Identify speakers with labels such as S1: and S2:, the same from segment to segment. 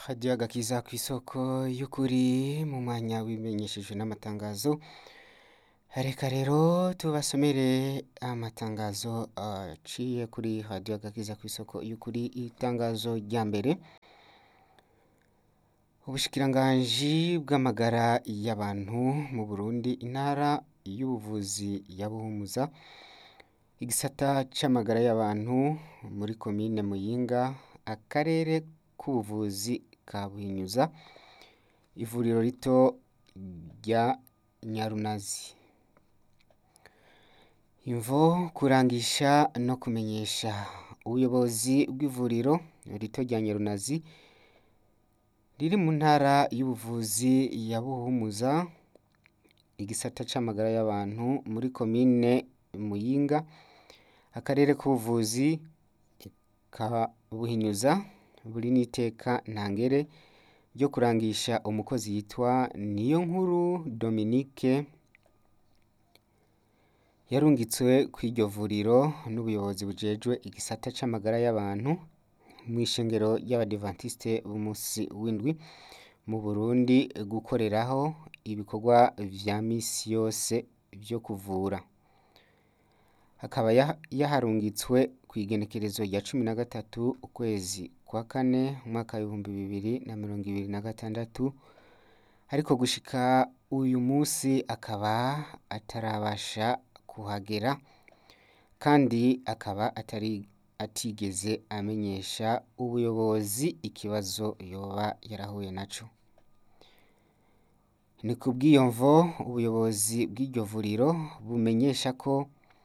S1: radiyo agakiza ku isoko y'ukuri mu mwanya w'ibimenyeshejwe n'amatangazo reka rero tubasomere amatangazo aciye kuri radiyo agakiza ku isoko y'ukuri itangazo rya mbere ubushikiranganji bw'amagara y'abantu mu burundi intara y'ubuvuzi ya buhumuza igisata c'amagara y'abantu muri komine muyinga akarere k'ubuvuzi ka buhinyuza ivuriro rito rya nyarunazi imvo kurangisha no kumenyesha ubuyobozi bw'ivuriro rito rya nyarunazi riri mu ntara y'ubuvuzi ya buhumuza igisata c'amagara y'abantu muri komine muyinga akarere k'ubuvuzi ka buhinyuza buri n'iteka ntangere ryo kurangisha umukozi yitwa niyonkuru dominique yarungitswe kw'iryo vuriro n'ubuyobozi bujejwe igisata c'amagara y'abantu mw'ishengero ry'abadivantisite b'umunsi w'indwi mu burundi gukoreraho ibikorwa vya misi yose vyo kuvura akaba yaharungitswe kw'igenekerezo rya cumi na gatatu ukwezi kwa kane umwaka w'ibihumbi bibiri na mirongo ibiri na gatandatu ariko gushika uyu munsi akaba atarabasha kuhagera kandi akaba atari atigeze amenyesha ubuyobozi ikibazo yoba yarahuye naco ni kubw'iyo mvo ubuyobozi bw'iryo vuriro bumenyesha ko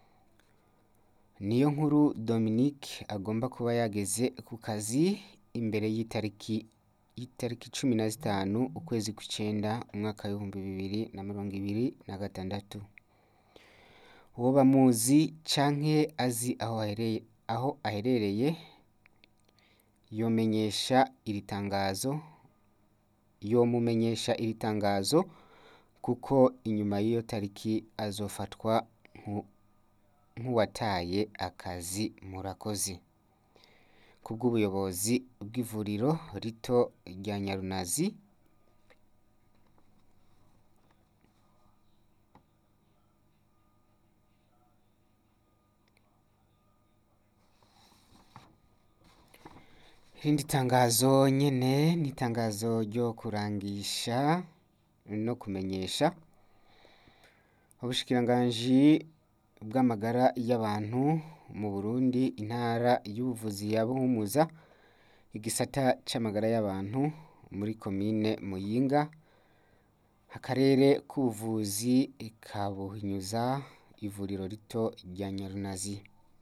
S1: niyo nkuru dominique agomba kuba yageze ku kazi imbere y'itariki y'itariki cumi na zitanu ukwezi kw'icenda umwaka w'ibihumbi bibiri na mirongo ibiri na gatandatu uwo bamuzi canke azi aho ahereye aho aherereye yomenyesha iri tangazo yomumenyesha iri tangazo kuko inyuma y'iyo tariki azofatwa nk'uwataye akazi murakoze kubw'ubuyobozi bw'ivuriro rito rya nyarunazi irindi tangazo nyene ni itangazo ryo kurangisha no kumenyesha ubushikiranganji bw'amagara y'abantu mu burundi intara y'ubuvuzi ya buhumuza igisata c'amagara y'abantu muri komine muyinga akarere k'ubuvuzi ka buhinyuza ivuriro rito rya nyarunazi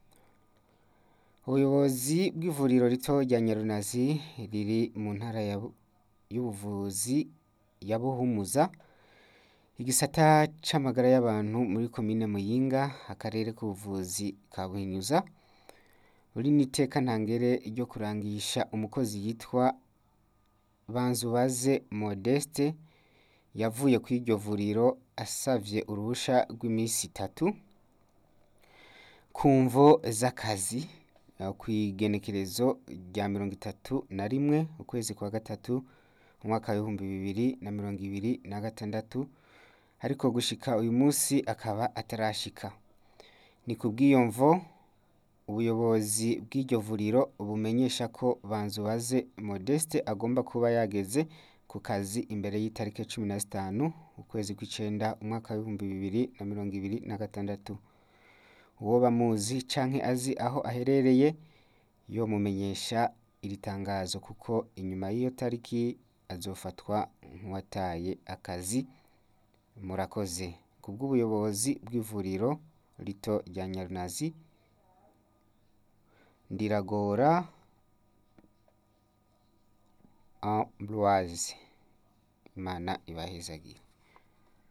S1: ubuyobozi bw'ivuriro rito rya nyarunazi riri mu ntara y'ubuvuzi ya buhumuza igisata c'amagara y'abantu muri komine muyinga akarere k'ubuvuzi ka buhinyuza buri n'iteka ntangere ryo kurangisha umukozi yitwa banzubaze modeste yavuye kw'iryo vuriro asavye uruhusha rw'imisi itatu ku mvo z'akazi kw'igenekerezo rya mirongo itatu na rimwe ukwezi kwa gatatu umwaka w'ibihumbi bibiri na mirongo ibiri na gatandatu ariko gushika uyu munsi akaba atarashika ni kubw'iyo mvo ubuyobozi bw'iryo vuriro bumenyesha ko banzubaze modeste agomba kuba yageze ku kazi imbere y'itariki cumi na zitanu ukwezi kw'icenda umwaka w'ibihumbi bibiri na mirongo ibiri na gatandatu uwo bamuzi canke azi aho aherereye yomumenyesha iri tangazo kuko inyuma y'iyo tariki azofatwa nk'uwataye akazi murakoze kubw'ubuyobozi bw'ivuriro rito rya nyarunazi ndiragora ambroise imana ibahezagire